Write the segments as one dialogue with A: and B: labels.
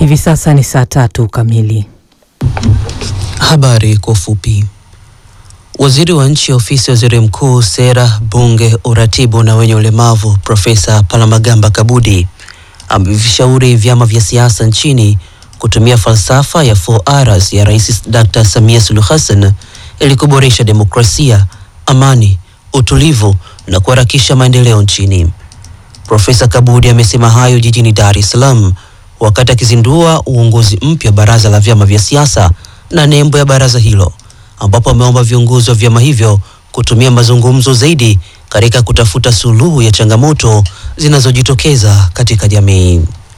A: Hivi sasa ni saa tatu kamili.
B: Habari kwa ufupi. Waziri wa nchi ofisi ya waziri mkuu, sera, bunge, uratibu na wenye ulemavu, Profesa Palamagamba Kabudi amevishauri vyama vya siasa nchini kutumia falsafa ya 4Rs ya Rais Dr. Samia Suluhu Hassan ili kuboresha demokrasia, amani, utulivu na kuharakisha maendeleo nchini. Profesa Kabudi amesema hayo jijini Dar es Salaam wakati akizindua uongozi mpya wa baraza la vyama vya siasa na nembo ya baraza hilo, ambapo ameomba viongozi wa vyama hivyo kutumia mazungumzo zaidi katika kutafuta suluhu ya changamoto zinazojitokeza katika jamii.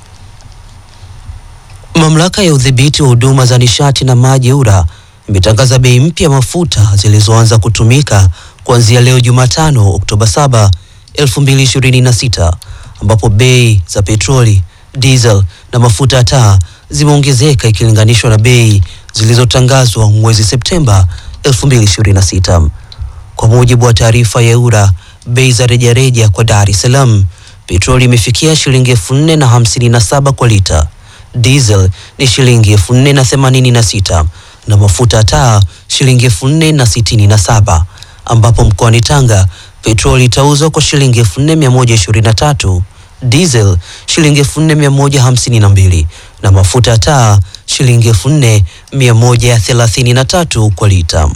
B: Mamlaka ya udhibiti wa huduma za nishati na maji EWURA imetangaza bei mpya ya mafuta zilizoanza kutumika kuanzia leo Jumatano Oktoba 7, 2026 ambapo bei za petroli, diesel na mafuta ya taa zimeongezeka ikilinganishwa na bei zilizotangazwa mwezi Septemba 2026. Kwa mujibu wa taarifa ya EWURA, bei za rejareja kwa Dar es Salaam, petroli imefikia shilingi elfu nne na hamsini na saba kwa lita, diesel ni shilingi elfu nne na themanini na sita na mafuta ya taa shilingi elfu nne na sitini na saba ambapo mkoani Tanga petroli itauzwa kwa shilingi elfu nne mia moja ishirini na tatu diesel shilingi elfu nne mia moja hamsini na mbili na mafuta ya taa shilingi elfu nne mia moja thelathini na tatu kwa lita.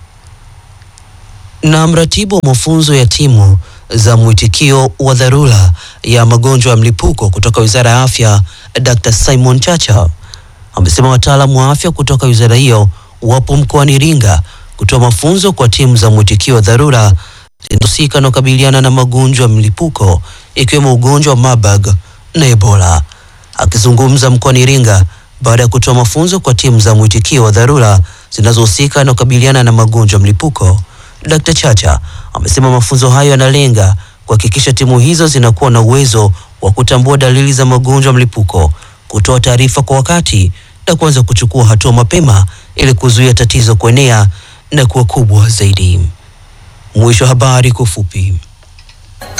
B: Na mratibu wa mafunzo ya timu za mwitikio wa dharura ya magonjwa ya mlipuko kutoka Wizara ya Afya, Dr. Simon Chacha amesema wataalamu wa afya kutoka wizara hiyo wapo mkoani Iringa kutoa mafunzo kwa timu za mwitikio wa dharura zinahusika na kukabiliana na magonjwa ya mlipuko ikiwemo ugonjwa wa Marburg na Ebola. Akizungumza mkoani Iringa baada ya kutoa mafunzo kwa timu za mwitikio wa dharura zinazohusika na kukabiliana na magonjwa ya mlipuko, Dr. Chacha amesema mafunzo hayo yanalenga kuhakikisha timu hizo zinakuwa na uwezo wa kutambua dalili za magonjwa ya mlipuko, kutoa taarifa kwa wakati na kuanza kuchukua hatua mapema ili kuzuia tatizo kuenea na kuwa kubwa zaidi. Mwisho wa habari kwa ufupi.